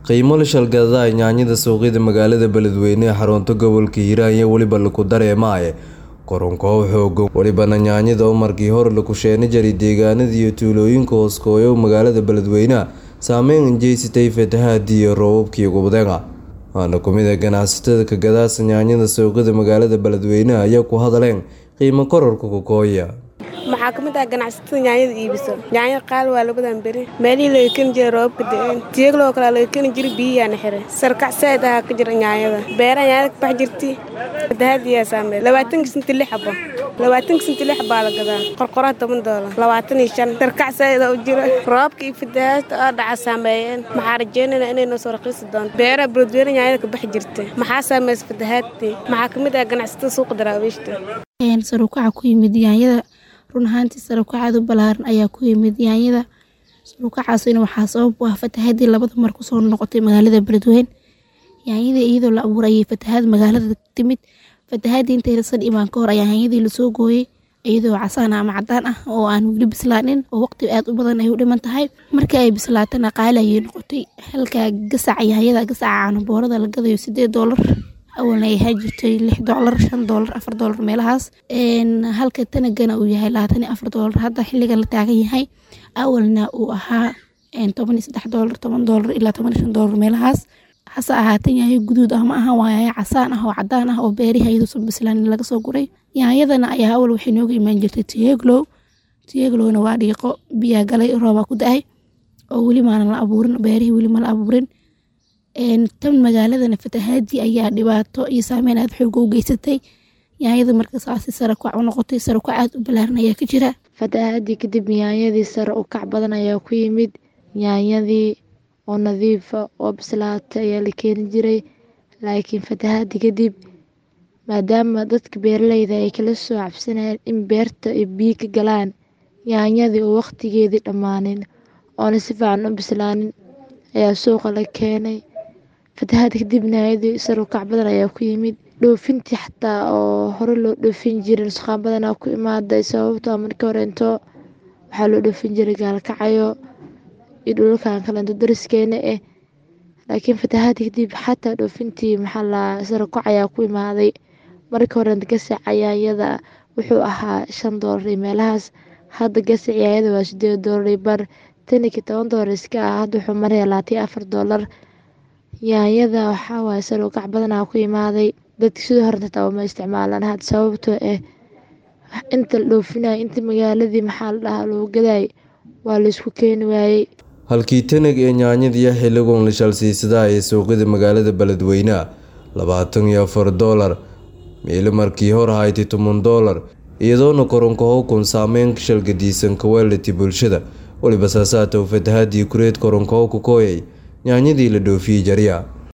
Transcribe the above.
qiimo la shalgadaay yaanyada suuqyada magaalada beledweyne ee xarunta gobolka hiiraan iyo weliba laku dareemaaye koronkow xoogan welibana yaanyada oo markii hore laku sheeni jiray deegaanada iyo tuulooyinka hooskooyo magaalada beledweyneha saameyn jeysatay fatahaadii iyo roobabkii gubdega waana kumid a ganacsatada ka gadaasa yaanyada suuqyada magaalada beledweyneha ayaa ku hadaleen qiimo kororka kokooya maxaa ka mid ah ganacsatada yaanyada iibiso yaanyada qaali waa labadan beri meelihii laga keni jiray roobabka da-een tiyagloo kale laga keni jiray biyiyaana xiray sarkac saaid ahaa ka jira yaanyada beeraha yaanyada ka bax jirti fatahaadiyaa saameey labaatanka sinti lix xabo labaatanka sinti lix baa la gadaa qorqoraha toban doolar labaatan iyo shan sarkac saaid u jira roobka iyo fatahaadta oo dhaca saameeyeen maxaa rajeynayna inay noo soo raqiisi doonto beeraha beledweyne yaanyada ka bax jirta maxaa saameeysa fatahaadtii maxaa ka mid ah ganacsatada suuqa daraawiishta sarukaca ku yimid yaanyada run ahaantii sarukacaadu balaaran ayaa ku yimid yaanyada sarukacaasina waxaa sabab u ah fatahaadii labada mar kusoo noqotay magaalada beledweyne yaanyadii iyadoo la abuuray ayay fatahaad magaalada timid fatahaadii intaysan imaan ka hor ayaa yaanyadii lasoo gooyey iyadoo casaan ama cadaan ah oo aan weli bislaanin oo waqti aad u badan ay u dhiman tahay markii ay bislaatana qaali ayay noqotay halka gasaca yaanyada gasaca caanaboorada la gadayo sideed doolar awalna ay ahaan jirtay lix doolar shan doolar afar doolar meelahaas halka tanagana uu yahay labaatan iyo afar doolar hadda xilligan la taagan yahay awalna uu ahaa toban iyo saddex doolar toban doolar ilaa toban iyo shan doolar meelahaas hase ahaatan yahay guduud ah ma aha waa yahay casaan ah oo cadaan ah oo beerihi iyaduusan bislaanin laga soo guray yaanyadana ayaa awal waxay nooga imaan jirtay tiyeglow tiyeglowna waa dhiiqo biyaa galay roobaa ku da-ay oo weli maanan la abuurin beerihii weli ma la abuurin tan magaaladana fatahaadii ayaa dhibaato iyo saameyn aad xooga u geysatay yaanyada marka saasi sarakac u noqotay sarakac aad u balaaran ayaa ka jira fatahaadii kadib yaanyadii sare u kac badan ayaa ku yimid yaanyadii oo nadiifa oo bislaatay ayaa la keeni jiray laakiin fatahaadii kadib maadaama dadka beeraleyda ay kala soo cabsanayeen in beerta ay biyo ka galaan yaanyadii oo waqtigeedii dhammaanin oona si fiican u bislaanin ayaa suuqa la keenay fatahaad kadibna yaanyadii sare u kac badan ayaa ku yimid dhoofintii xataa oo hore loo dhoofin jiray nusqaan badanaa ku imaaday sababtoo markii horeento waxaa loo dhoofin jiray gaalkacayo iyo dhulalkan kalento dariskeena ah laakiin fatahaad kadib xataa dhoofintii maxaa la sare kac ayaa ku imaaday markii horeento gasaca yaanyada wuxuu ahaa shan doolar iyo meelahaas hadda gasac yaanyada waa sideed doolar iyo bar tanikii toban doolar iska ah hadda wuxuu maraya labaatan afar doolar yaanyada waxaa waaye sare u kac badanaa ku imaaday dadki sidoo hore xitaa uma isticmaalaan had sababtoo ah inta la dhoofinaya inta magaaladii maxaa la dhahaa loo gadaay waa laysku keeni waayey halkii tanag ee yaanyadiiyo xilligun la shalsiisadaa ee suuqyada magaalada beledweyneha labaatan iyo afar doolar meelo markii hor haytay toban doolar iyadoona koronkaho kun saameyn shalgadiisan kawaalati bulshada weliba saasaatow fatahaadii kureed koronkaho ku kooyay yaanyadii la dhoofiyey jarya